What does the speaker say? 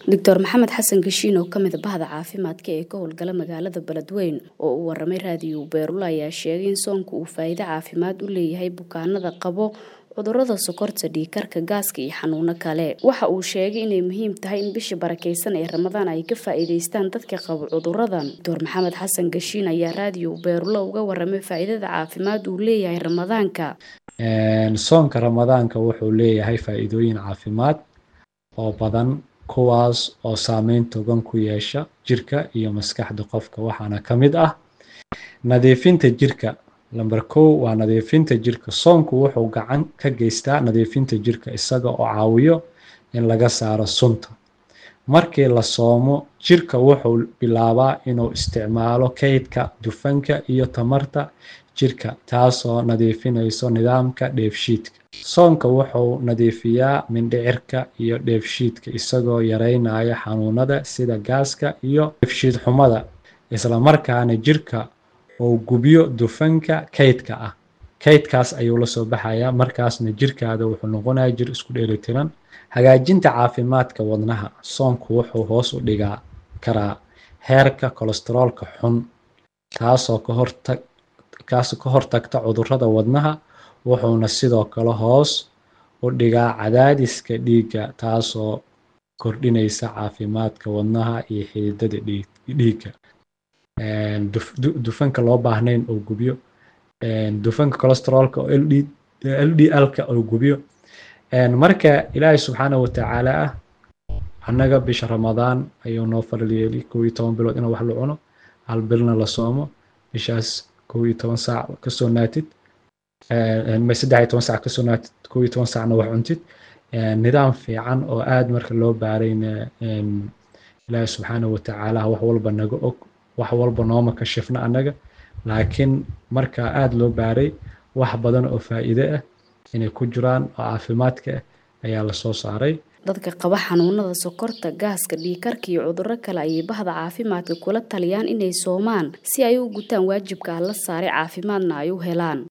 doctor maxamed xasan gashiin oo kamid a bahda caafimaadka ee ka howlgala magaalada beledweyn oo uu waramay raadiyo beerula ayaa sheegay in soonka uu faa'iido caafimaad u leeyahay bukaanada qabo cudurada sokorta dhiikarka gaaska iyo xanuuno kale waxa uu sheegay inay muhiim tahay in bisha barakeysan ee ramadaan ay ka faa'iideystaan dadka qabo cuduradan doctor maxamed xasan gashiin ayaa raadiyo beerula uga waramay faa'iidada caafimaad uu leeyahay ramadaanka soonka ramadaanka wuxuu leeyahay faa'iidooyin caafimaad oo badan kuwaas oo saameyn togan ku yeesha jirka iyo maskaxda qofka waxaana ka mid ah nadiifinta jirka lamber kow waa nadiifinta jirka soonku wuxuu gacan ka geystaa nadiifinta jirka isaga oo caawiyo in laga saaro sunta markii la soomo jirka wuxuu bilaabaa inuu isticmaalo kaydka dufanka iyo tamarta jirka taasoo nadiifinayso nidaamka dheefshiidka soonka wuxuu nadiifiyaa mindhicirka iyo dheefshiidka isagoo yareynaya xanuunada sida gaaska iyo dheefshiid xumada islamarkaana jirka uu gubyo dufanka kaydka ah kaydkaas ayuu lasoo baxayaa markaasna jirkaada wuxuu noqonaya jir isku dheelitiran hagaajinta caafimaadka wadnaha soonku wuxuu hoos u dhigaa karaa heerka kolestaroolka xun taasoo ka hortag kaasoo ka hortagta cudurada wadnaha wuxuuna sidoo kale hoos u dhigaa cadaadiska dhiigga taasoo kordhinaysa caafimaadka wadnaha iyo xididada dhiigga dufanka loo baahnayn oo gubyo dufanka colesteroolka oo l d l-ka oo gubyo marka ilaahay subxaana watacaala ah annaga bisha ramadaan ayuu noo faral yeeli kow iyo toban bilood inuu wax la cuno hal bilna la soomo bishaas kow iyo toban saac kasoo naatid saddex iyo toban saac kasoo naatid kow iyo toban saacna wax cuntid nidaam fiican oo aada marka loo baarayna ilaahay subxaana watacaala wax walba naga og wax walba nooma kashifna annaga laakiin marka aada loo baaray wax badan oo faa'iide ah inay ku jiraan oo caafimaadka ah ayaa lasoo saaray dadka qaba xanuunada sokorta gaaska dhiikarka iyo cuduro kale ayay bahda caafimaadka kula taliyaan inay soomaan si ay u gutaan waajibka la saaray caafimaadna ay u helaan